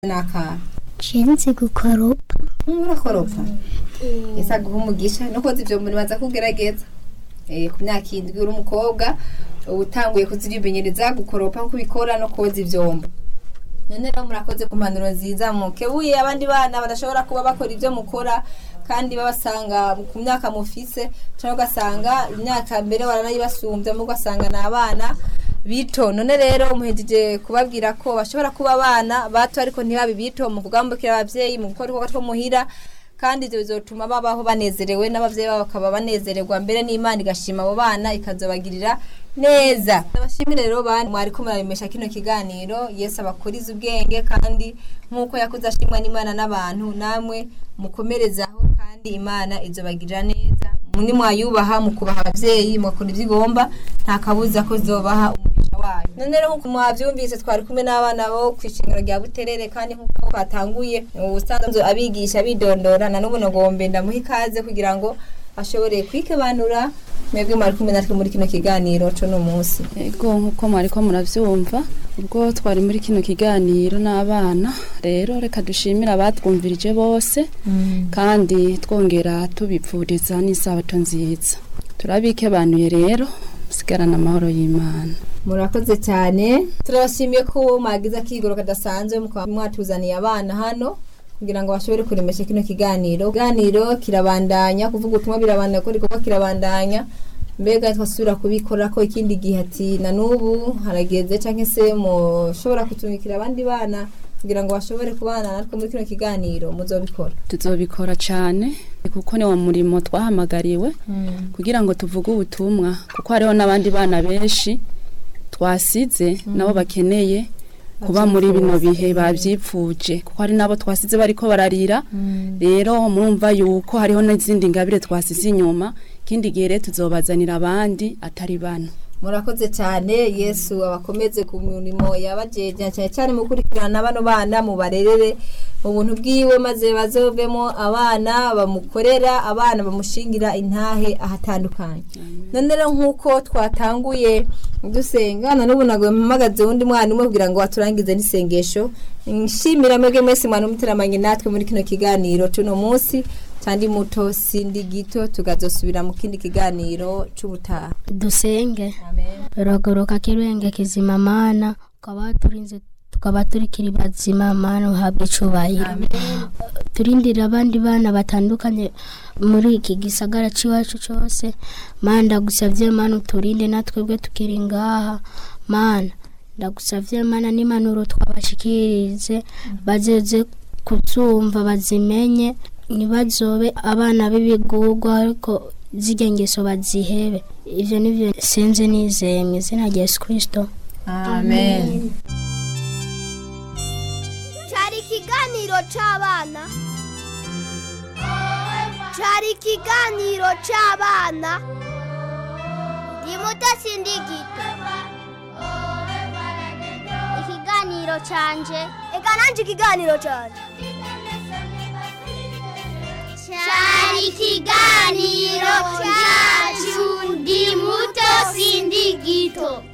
n'akana nshinzi gukoropa murakoropa ese aguha umugisha no koza ivyo muri baza kugerageza eh ku myaka indwi uri umukobwa uba utanguye kuzirimenyereza gukoropa nko ubikora no koza ivyombo none rero murakoze ku mpanuro nziza mukebuye abandi bana badashobora kuba bakora ivyo mukora kandi babasanga ku myaka mufise cyangwa ugasanga imyaka mbere baranayibasumbya mu ugasanga ni abana bito none rero muhejeje kubabwira ko bashobora kuba abana bato ariko ntibabe bito mu kugambukira abavyeyi mu gukora ibikorwa two muhira kandi ivyo bizotuma babaho banezerewe n'abavyeyi babo bakaba banezererwa mbere n'imana igashima abo bana ikazobagirira neza abashimire rero bana mwariko muraremesha kino kiganiro yesu abakuriza ubwenge kandi nk'uko yakuze ashimwa n'imana n'abantu namwe mukomerezaho kandi imana izobagirira neza muni mwayubaha mu kubaha abavyeyi mugakora ivyo igomba nta kabuza ko zobaha umugisha wayo none rero nk'uko mwavyumvise twari kumwe n'abana bo kw'ishingiro rya buterere kandi nk'uko twatanguye ubusanzwe abigisha bidondora na n'ubu nagombe ndamuha ikaze kugira ngo ashobore kwikebanura mwebwe mwari kumwe natwe muri kino kiganiro co no munsi ego nk'uko mwariko muravyumva ubwo twari muri kino kiganiro n'abana rero reka dushimire abatwumvirije bose kandi twongera tubipfuriza n'isabato nziza turabikebanuye rero musigarana amahoro y'imana murakoze cyane turabashimiye ko mwagize akigoro kadasanzwe mukaba mwatuzaniye abana hano kugira ngo bashobore kuremesha kino kiganiro ikiganiro kirabandanya kuvuga ubutumwa birabandanya ko igikorwa kirabandanya mbega twasubira kubikora ko ikindi gihe ati na n'ubu harageze cyangwa se mushobora kutumikira abandi bana kugira ngo bashobore kubana natwe muri kino kiganiro muzobikora tuzobikora cyane kuko ni wo murimo twahamagariwe kugira ngo tuvuge ubutumwa kuko hariho n'abandi bana benshi twasize nabo bakeneye kuba muri bino bihe babyipfuje kuko hari n'abo twasize bariko bararira rero murumva yuko hariho n'izindi ngabire twasize inyuma ikindi gihe rero tuzobazanira abandi atari bano murakoze cyane yesu abakomeze ku mirimo yabajeje cyane cyane mu gukurikirana bano bana mu barerere mu buntu bwiwe maze bazovemo abana bamukorera abana bamushingira intahe ahatandukanye none rero nk'uko twatanguye dusenga na n'ubu ntabwo mpamagaze undi mwana umwe kugira ngo aturangize n'isengesho nshimira mwebwe mwese mwana umuteramanye natwe muri kino kiganiro cy'uno munsi kandi muto sindi gito tukazosubira mu kindi kiganiro cy'ubutaha dusenge amen rogoroka kirenge kizima mana ukaba turinze tukaba turikiri bazima mana uhabwe icubahiro turindira abandi bana batandukanye muri iki gisagara c'iwacu cose mana ndagusavye mana uturinde natwebwe tukiri ngaha mana ndagusavye mana n'impanuro twabashikirize bazeze kuzumva bazimenye ntibazobe abana b'ibigurwa ariko zirya ngeso bazihebe ivyo nivyo sinzi nizeye mu izina rya yesu kristo amen cyari ikiganiro cy'abana cyari ikiganiro cy'abana ni muto sindi gito ikiganiro cyanje reka nanjye ikiganiro cyanje cyari ikiganiro cyacu ndi muto sindi gito